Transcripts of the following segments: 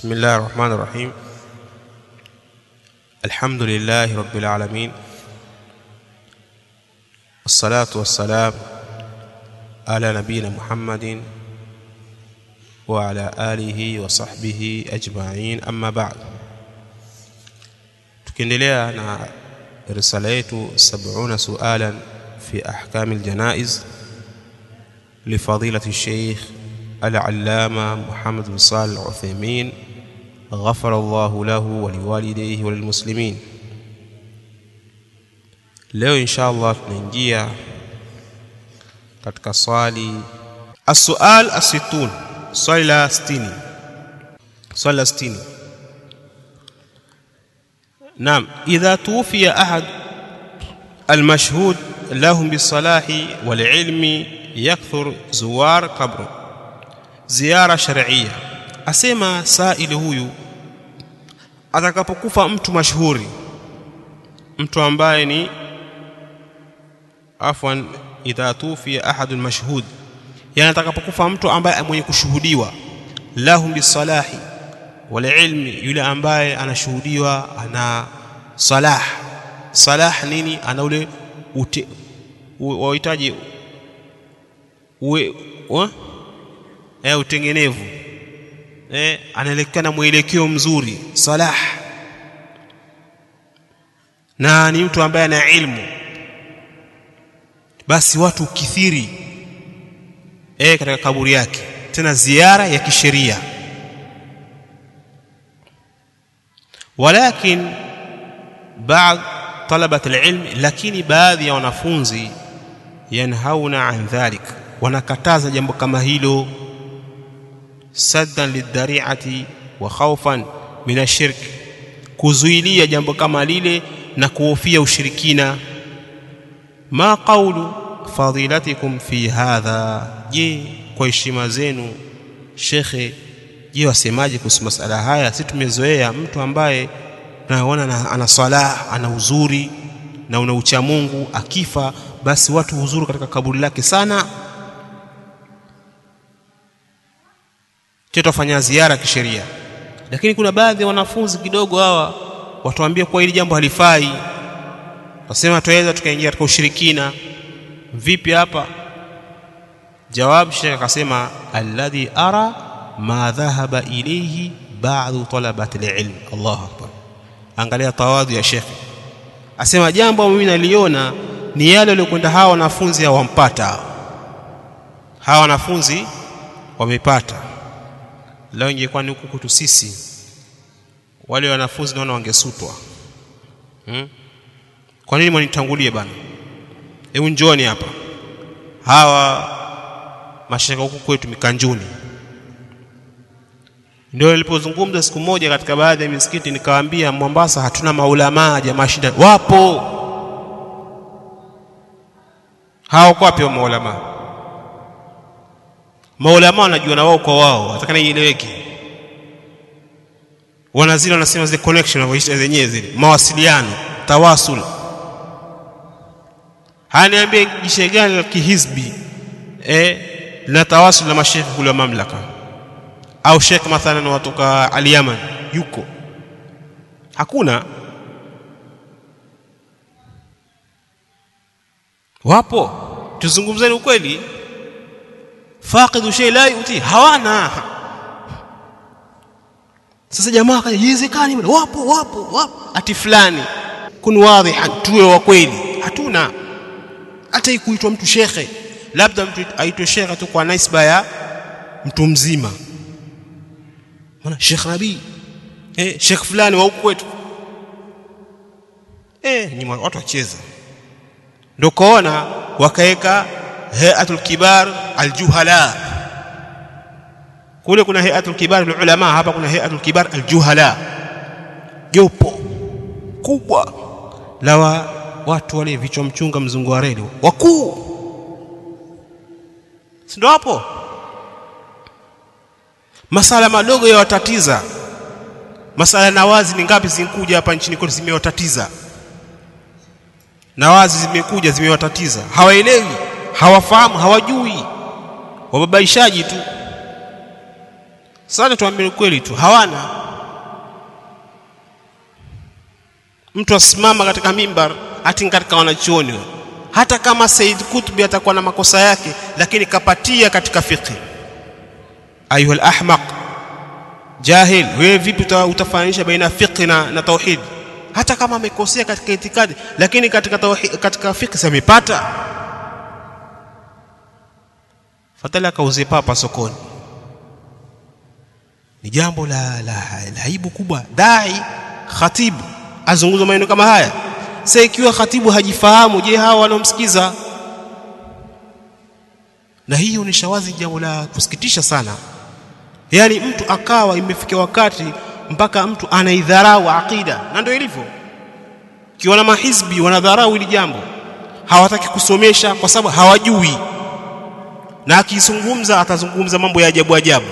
بسم الله الرحمن الرحيم الحمد لله رب العالمين والصلاة والسلام على نبينا محمد وعلى آله وصحبه أجمعين أما بعد tukiendelea na risala yetu 70 sualan fi ahkam aljanaiz لفضيلة الشيخ العلامة محمد بن صالح العثيمين غفر الله له ولوالديه وللمسلمين leo insha allah tunaingia katika swali السؤال الستون swali la 60 swali la 60 نعم إذا توفي أحد المشهود لهم بالصلاح والعلم yakthur zuwar qabru ziara shar'iyya asema saili huyu atakapokufa mtu mashuhuri mtu ambaye ni afwan idha tufiya ahadun mashhud yani atakapokufa mtu ambaye mwenye kushuhudiwa lahum bisalahi wal ilmi yule ambaye anashuhudiwa ana salah salah nini ana ule wahitaji uwe wa? Eh, utengenevu eh, anaelekea na mwelekeo mzuri salah na ni mtu ambaye ana ilmu basi watu kithiri eh, katika kaburi yake tena ziara ya kisheria walakin baadhi talabat alilm lakini baadhi ya wanafunzi yanhauna an dhalik wanakataza jambo kama hilo saddan lidhari'ati wa khawfan min ashirk kuzuilia jambo kama lile na kuhofia ushirikina ma qawlu fadilatikum fi hadha je kwa heshima zenu shekhe je wasemaje kuhusu masala haya si tumezoea mtu ambaye tunaona ana salah ana uzuri na una ucha Mungu akifa basi watu huzuru katika kaburi lake sana tutafanya ziara kisheria lakini kuna baadhi ya wanafunzi kidogo hawa watuambia kwa hili jambo halifai wasema tuweza tukaingia katika ushirikina vipi hapa jawab shekh akasema alladhi ara ma dhahaba ilayhi ba'd talabati alilm Allahu akbar angalia tawadhu ya shekh asema jambo mimi naliona ni yale waliokwenda hawa wanafunzi hawampata hawa wanafunzi wamepata leo ingekuwa ni huku kwetu sisi wale wanafunzi naona wangesutwa hmm? kwa nini mwanitangulie bana hebu njoni hapa hawa mashaka huku kwetu mikanjuni ndio nilipozungumza siku moja katika baadhi ya misikiti nikawaambia Mombasa hatuna maulamaa jamaa shida wapo hao kwa wapi maulamaa maulama wanajua na wao kwa wao atakana ieleweke wana zile wanasema zile connection wanavyoita zenyewe zile mawasiliano tawasul haniambie jishe gani la kihizbi eh la tawasul na mashekhe kule wa mamlaka au shekhe mathalan watoka al-Yaman yuko hakuna wapo tuzungumzeni ukweli faqidu shay la yuti hawana sasa jamaa haiwezekani wapo wapo wapo ati fulani kun wadhihan tuwe wa kweli hatuna hata ikuitwa mtu shekhe labda mtu aitwe shekhe tu kwa nisba ya mtu mzima maana Sheikh Rabi eh Sheikh fulani wa huko kwetu eh ni watu wacheza ndio kaona wakaeka hayatul kibar aljuhala kule kuna hayatul kibar ulama hapa kuna hayatul kibar aljuhala jopo kubwa la wa, watu wale vichwa mchunga mzungu wa reli wakuu si ndio hapo masala madogo ya watatiza masala nawazi ni ngapi zinkuja hapa nchini kwetu zimewatatiza nawazi zimekuja zimewatatiza hawaelewi hawafahamu hawajui wababaishaji tu sasa tuambie kweli tu hawana mtu asimama katika mimbar ati katika wanachuoni hata kama Said Kutbi atakuwa na makosa yake lakini kapatia katika fiqh ayuha ahmaq jahil wewe vipi utafananisha baina fiqh na, na tauhid hata kama amekosea katika itikadi lakini katika tauhid, katika fiqh samepata fatala kauze papa sokoni ni jambo la, la, la aibu kubwa dai khatibu azungumza maneno kama haya sasa ikiwa khatibu hajifahamu je hawa wanaomsikiza na hiyo ni shawazi jambo la kusikitisha sana yaani mtu akawa imefikia wakati mpaka mtu anaidharau aqida na ndio ilivyo kiona mahizbi wanadharau hili jambo hawataki kusomesha kwa sababu hawajui na akizungumza atazungumza mambo ya ajabu ajabu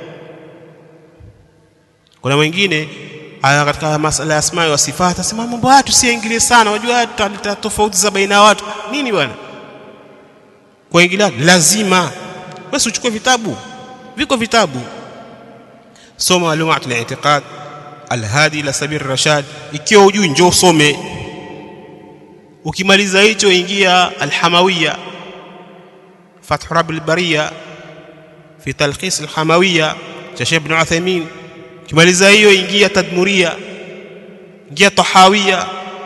kuna wengine aya katika masala ya asma wa sifat atasema mambo haya tusiingilie sana unajua tutaleta tofauti za baina ya watu nini bwana kuingilia lazima basi uchukue vitabu viko vitabu soma malumat al-i'tiqad al-hadi ila sabil rashad ikiwa hujui njoo usome ukimaliza hicho ingia al-hamawiyya fath rabb al-bariya fi talkhis al-hamawiyya cha Sheikh Ibn Uthaymeen kimaliza hiyo ingia tadmuria ingia tahawia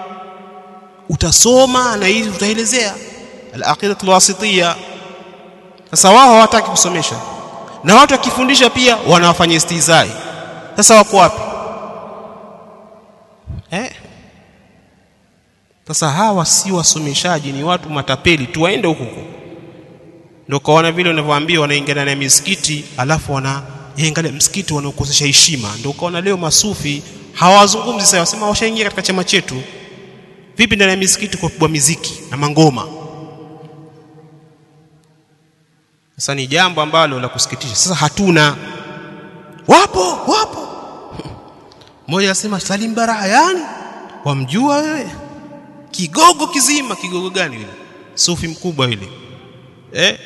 utasoma na hizi utaelezea al-aqida al-wasitiyya sasa wao hawataki kusomesha na watu wakifundisha pia wanawafanya istizai sasa wako wapi eh sasa hawa si wasomeshaji ni watu matapeli tu waende huko huko ndio kaona vile unavyoambia wanaingia ndani ya misikiti alafu wana angalia msikiti wanaokosesha heshima ndio ukaona leo masufi hawazungumzi sasa wasema washaingia katika chama chetu vipi ndani ya misikiti kwa kubwa miziki na mangoma sasa ni jambo ambalo la kusikitisha sasa hatuna wapo wapo mmoja anasema Salim Barayani wamjua wewe kigogo kizima kigogo gani yule sufi mkubwa yule eh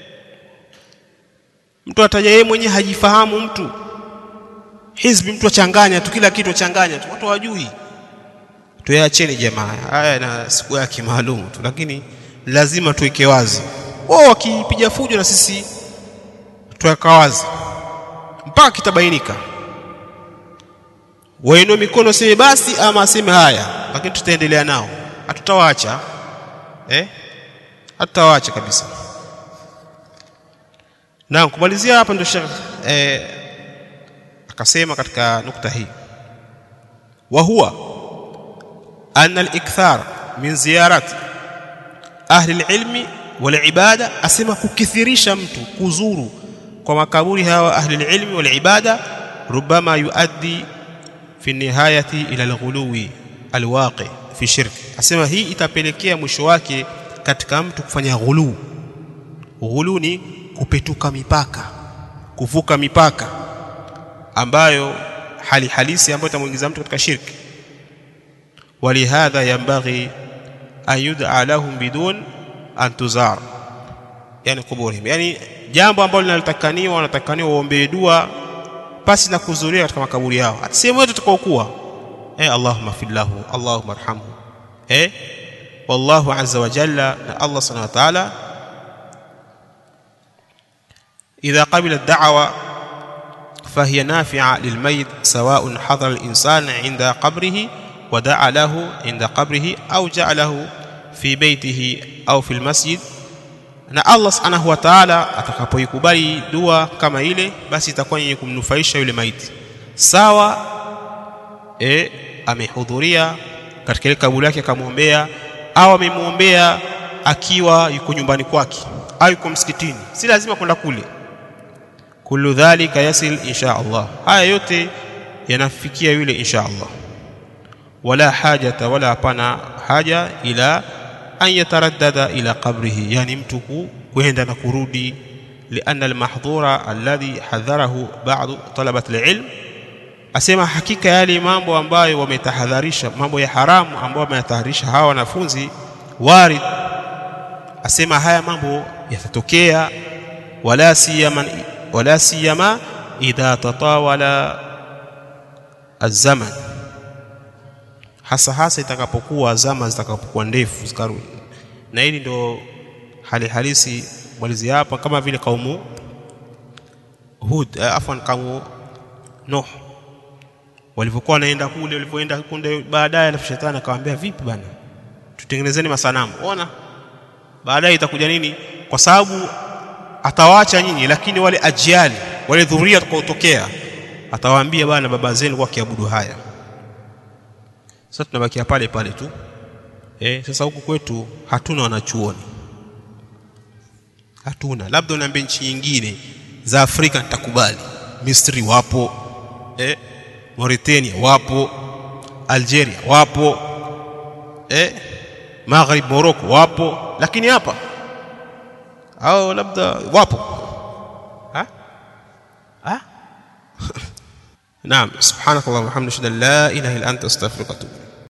mtu ataja yeye mwenyewe hajifahamu mtu hizbi mtu achanganya tu kila kitu achanganya tu watu hawajui tuyaacheni jamaa haya na siku yake maalum tu lakini lazima tuweke wazi wao wakipiga fujo na sisi tuweka wazi mpaka kitabainika wainue mikono seme basi ama aseme haya lakini tutaendelea nao hatutawaacha eh hatutawaacha kabisa na kumalizia hapa ndio Sheikh eh, akasema katika nukta hii wa huwa anna al-ikthar min ziyarati ahli al-ilmi wal ibada asema kukithirisha mtu kuzuru kwa makaburi hawa ahli al-ilmi wal ibada rubama yuaddi fi nihayati ila al-ghuluwi al-waqi fi shirk asema hii itapelekea mwisho wake katika mtu kufanya ghulu ghulu ni kupetuka mipaka kuvuka mipaka ambayo hali halisi ambayo itamuingiza mtu katika shirki walihadha yambaghi an yud'a lahum bidun an tuzar yani kuburihim yani jambo ambalo linalotakaniwa wanatakaniwa waombee dua pasi na kuzuria katika makaburi yao hata sehemu yote tutakaokuwa eh allahumma fillahu allahumma arhamhu eh wallahu azza wa jalla na allah subhanahu wa ta'ala إذا قبل الدعوة فهي نافعة للميت سواء حضر الإنسان عند قبره ودعا له عند قبره أو جعله في بيته أو في المسجد na Allah subhanahu wa ta'ala atakapoikubali dua kama ile basi itakuwa yenye kumnufaisha yule maiti sawa e, amehudhuria katika ile kaburi yake akamwombea au amemwombea akiwa yuko nyumbani kwake au yuko msikitini si lazima kwenda kule kullu dhalika yasil insha Allah haya yote yanafikia yule insha Allah wala hajata wala hapana haja ila an yataraddada ila qabrihi yani mtu kuenda na kurudi lianna almahdhura alladhi hadharahu ba'd talabat alilm asema hakika yale mambo ambayo wametahadharisha mambo ya haramu ambayo wametahadharisha hawa wanafunzi warid asema haya mambo yatatokea wala siyama wala siyama idha tatawala azaman hasa hasa itakapokuwa zama zitakapokuwa ndefu zikarudi na hili ndo hali halisi mwalizi hapa kama vile kaumu Hud eh, afwan kaumu Nuh walivyokuwa wanaenda kule walivyoenda kunde baadaye alafu shetani akamwambia vipi bana tutengenezeni masanamu ona baadaye itakuja nini kwa sababu atawaacha nyinyi lakini wale ajiali wale dhuria watakaotokea atawaambia bana baba zenu kwa kiabudu haya sasa tunabakia pale pale tu eh sasa huku kwetu hatuna wanachuoni hatuna labda unaambia nchi nyingine za Afrika nitakubali Misri wapo eh Mauritania wapo Algeria wapo eh Maghrib Morocco wapo lakini hapa au labda wapo ha ha نعم سبحانك اللهم وبحمدك اشهد ان لا اله الا انت استغفرك واتوب